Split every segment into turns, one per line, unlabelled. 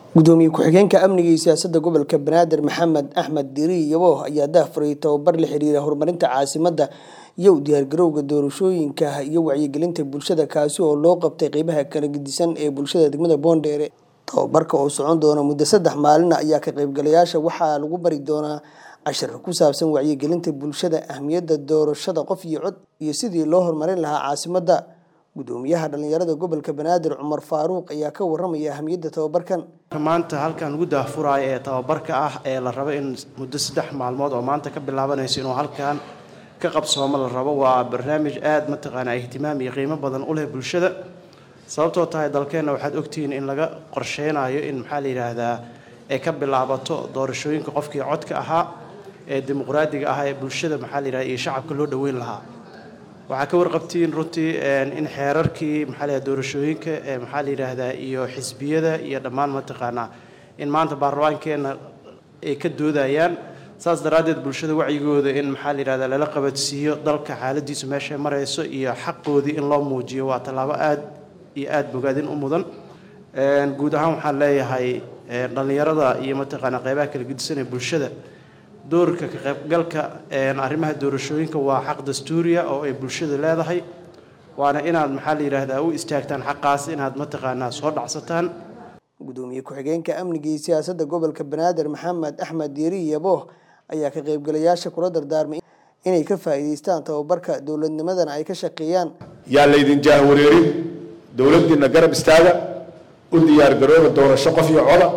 gudoomiye ku-xigeenka amniga iyo siyaasadda gobolka banaadir maxamed axmed diri yabooh ayaa daahfuray tababar la xiriira horumarinta caasimadda iyo u diyaargarowga doorashooyinka iyo wacyigelinta bulshada kaasi oo loo qabtay qeybaha kala gedisan ee bulshada degmada boondheere tababarka oo socon doona muddo saddex maalin ayaa ka qaybgalayaasha waxaa lagu bari doonaa cashar ku saabsan wacyigelinta bulshada ahmiyadda doorashada qof iyo cod iyo sidii loo horumarin lahaa caasimadda gudoomiyaha dhalinyarada gobolka banaadir cumar faaruuq ayaa ka waramaya ahmiyadda tababarkan
maanta halkan ugu daahfuraayo ee tababarka ah ee la rabo in muddo saddex maalmood oo maanta ka bilaabanayso inuu halkan ka qabsoomo la rabo waa barnaamij aada mataqaanaa ihtimaam iyo qiimo badan u leh bulshada sababtoo tahay dalkeenna waxaad ogtihiin in laga qorsheynayo in maxaa la yidhaahdaa ay ka bilaabato doorashooyinka qofkii codka ahaa ee dimuqraadiga ah ee bulshada maxaa la yidhahda iyo shacabka loo dhoweyn lahaa waxaa ka warqabtiin runtii in xeerarkii maxaa la yidhahda doorashooyinka ee maxaa la yidhaahdaa iyo xisbiyada iyo dhammaan mataqaanaa in maanta baarlamaankeenna ay ka doodayaan saas daraaddeed bulshada wacyigooda in maxaa la yidhahdaa lala qabadsiiyo dalka xaaladiisu meeshay marayso iyo xaqoodii in loo muujiyo waa tallaabo aad iyo aada bogaadin u mudan guud ahaan waxaan leeyahay dhallinyarada iyo mataqaanaa qeybaha kala gedisan ee bulshada doorka ka qaybgalka arrimaha doorashooyinka waa xaq dastuuriya oo ay bulshada leedahay waana inaad maxaa la yidhaahdaa u istaagtaan xaqaas inaad mataqaanaa soo dhacsataan
gudoomiye ku-xigeenka amniga iyo siyaasadda gobolka banaadir maxamed axmed diiri yabooh ayaa ka qaybgalayaasha kula dardaarmay inay ka faa'iidaystaan tababarka dowladnimadana ay ka shaqeeyaan
yaa laydin jaahwareerin dowladdiina garab istaaga u diyaargarooba doorasho qof iyo coda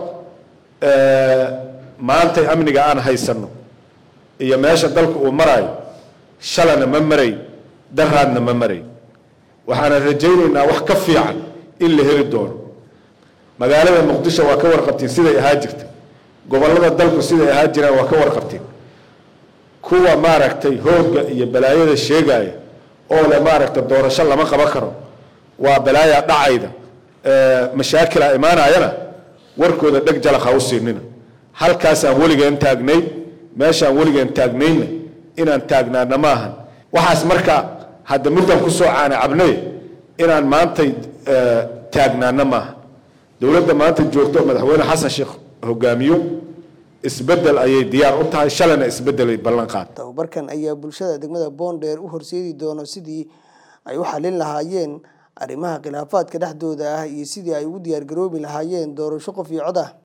maantay amniga aan haysanno iyo meesha dalka uu maraayo shalana ma maray daraadna ma maray waxaana rajaynaynaa wax ka fiican in la heli doono magaalada muqdisho waa ka warqabtiin siday ahaa jirta gobollada dalku siday ahaa jiraan waa ka warqabtiin kuwa maaragtay hoogga iyo balaayada sheegaya oo le maaragtay doorasho lama qaban karo waa balaayaa dhacayda mashaakila imaanayana warkooda dheg jalaq ha u siinina halkaasaan weligeen taagnay meeshaan weligeen taagnayna inaan taagnaana maahan waxaas marka hadda middan kusoo caana cabnay inaan maantay taagnaana maaha dowladda maanta joogto madaxweyne xasan sheekh hogaamiyo isbedel ayay diyaar u tahay shalana isbedelay ballan qaad
tababarkan ayaa bulshada degmada boondheer u horseedi doono sidii ay u xalin lahaayeen arrimaha khilaafaadka dhexdooda ah iyo sidii ay ugu diyaargaroobi lahaayeen doorasho qof iyo cod ah